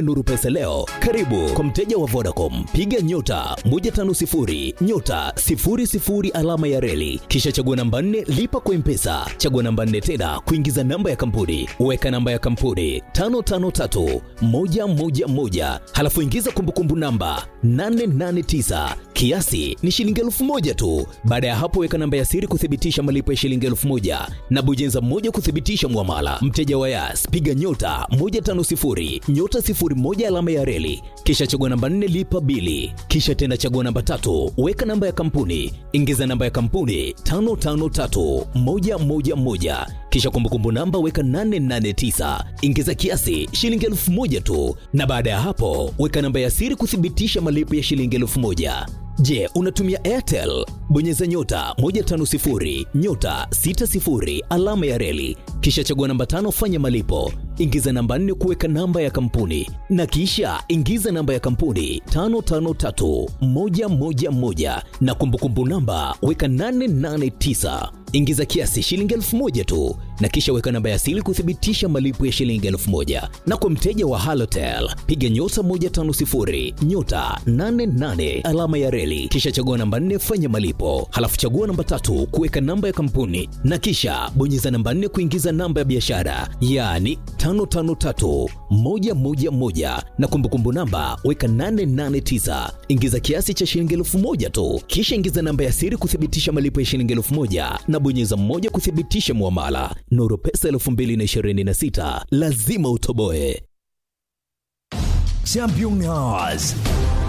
kutumia Nuru Pesa leo. Karibu kwa mteja wa Vodacom, piga nyota 150 nyota 00 alama ya reli, kisha chagua namba 4 lipa kwa Mpesa, chagua namba 4 tena kuingiza namba ya kampuni, weka namba ya kampuni 553 111, halafu ingiza kumbukumbu namba 889 kiasi ni shilingi elfu moja tu. Baada ya hapo, weka namba ya siri kuthibitisha malipo ya shilingi elfu moja na bonyeza moja kuthibitisha mwamala. Mteja wa Yas, piga nyota 150 nyota 01 alama ya reli, kisha chagua namba 4 lipa bili, kisha tena chagua namba tatu, weka namba ya kampuni, ingiza namba ya kampuni 553111 kisha kumbukumbu namba weka 889 ingiza kiasi shilingi elfu moja tu, na baada ya hapo weka namba ya siri kuthibitisha malipo ya shilingi elfu moja. Je, unatumia Airtel? Bonyeza nyota 150 nyota 60 alama ya reli, kisha chagua namba tano, fanya malipo, ingiza namba nne kuweka namba ya kampuni, na kisha ingiza namba ya kampuni 553111 na kumbukumbu namba weka 889 ingiza kiasi shilingi elfu moja tu na kisha weka namba ya siri kuthibitisha malipo ya shilingi elfu moja na kwa mteja wa halotel piga nyota 150 nyota 88 alama ya reli kisha chagua namba 4 fanya malipo halafu chagua namba tatu kuweka namba ya kampuni na kisha bonyeza namba 4 kuingiza namba ya biashara yaani 553111 na kumbukumbu namba weka 889 ingiza kiasi cha shilingi elfu moja tu kisha ingiza namba ya siri kuthibitisha malipo ya shilingi elfu moja na bonyeza mmoja kuthibitisha muamala. Nuru Pesa 2026 lazima utoboe. Champion Hours